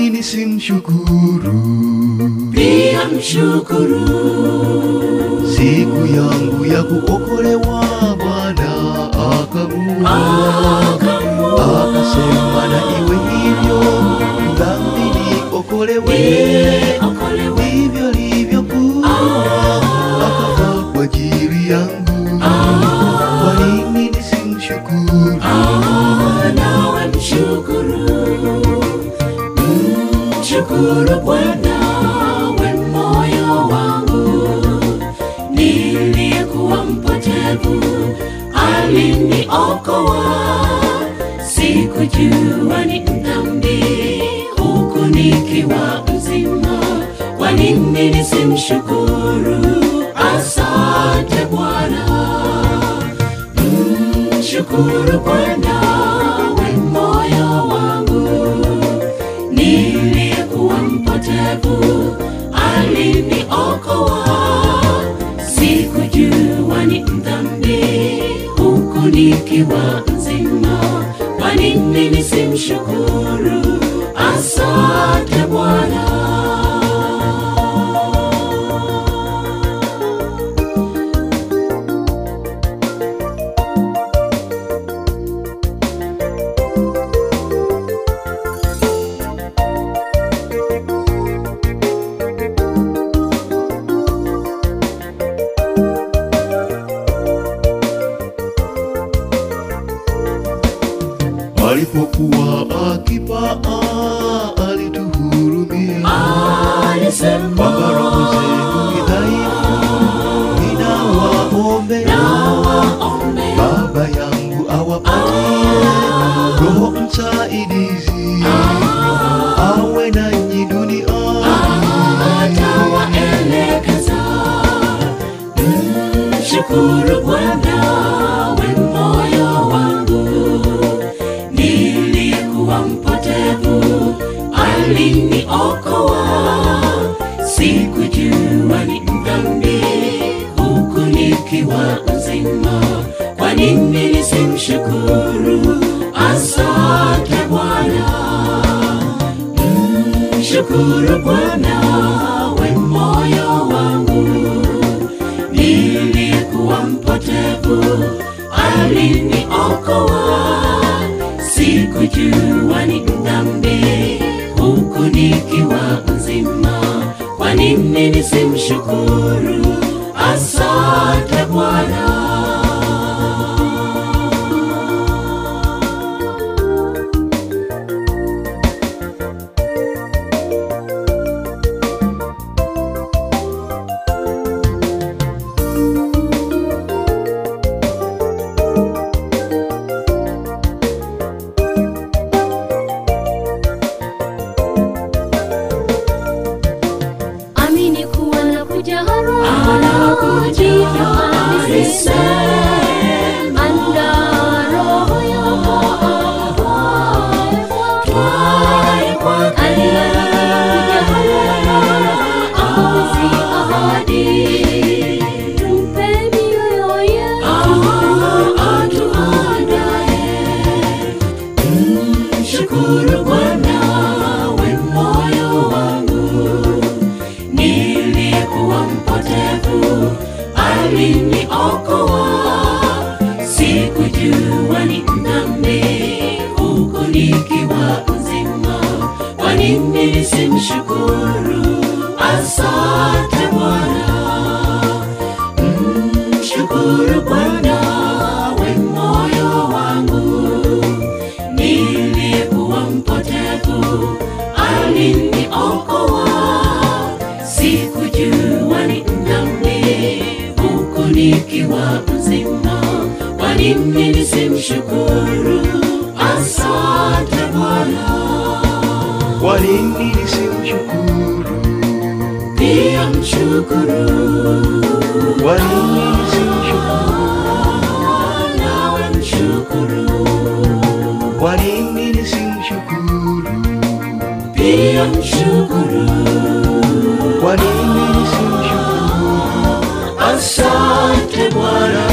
nini nisimshukuru? pia mshukuru Siku yangu ya kuokolewa Bwana akamua, akasema na iwe hivyo, dhambi niokolewe, okolewe ndivyo livyokuwa, akafa kwa ajili yangu. Kwa nini nisimshukuru? nawe mshukuru mshukuru bwana we moyo wangu niliyekuwa mpotevu aliniokoa sikujua ni mdhambi huku nikiwa mzima kwa nini nisimshukuru asante bwana mshukuru bwana we moyo wangu niliyekuwa mpotevu aliniokoa sikujua ni mdhambi huku nikiwa mzima kwa nini nisimshukuru asante bwana Alipokuwa akipaa alituhurumia, alisema kwamba roho zenu ni dhaifu, ninawaombea nawaombe Baba yangu awapatie roho msaidizi, awe nanyi duniani. atawaelekeza mshukuru bwana we moyo wangu niliyekuwa mpotevu aliniokoa sikujua ni mdhambi huku nikiwa mzima kwa nini nisimshukuru asante bwana mshukuru bwana we moyo wangu niliyekuwa mpotevu aliniokoa sikujua ni mdhambi huku nikiwa mzima kwa nini nisimshukuru asante bwana amini kuwa nakuja haraka anakuja hivyo alisema alisema anda roho yako aitwaye twaye kwake aliyekuja haraka awezi ahadi tumpe mioyo yetu Mshukuru Bwana we moyo wangu, niliyekuwa mpotevu aliniokoa, sikujua ni mdhambi huku nikiwa mzima. Kwa nini nisimshukuru? Asante Bwana. Mshukuru Bwana we moyo wangu, niliyekuwa mpotevu aliniokoa, sikujua ni mdhambi huku nikiwa mzima. Kwa nini nisimshukuru? Asante Bwana. Kwa nini nisimshukuru? Pia mshukuru Kwa nini nisimshukuru? nawe mshukuru Kwa nini nisimshukuru? pia mshukuru Kwa nini nisimshukuru? asante bwana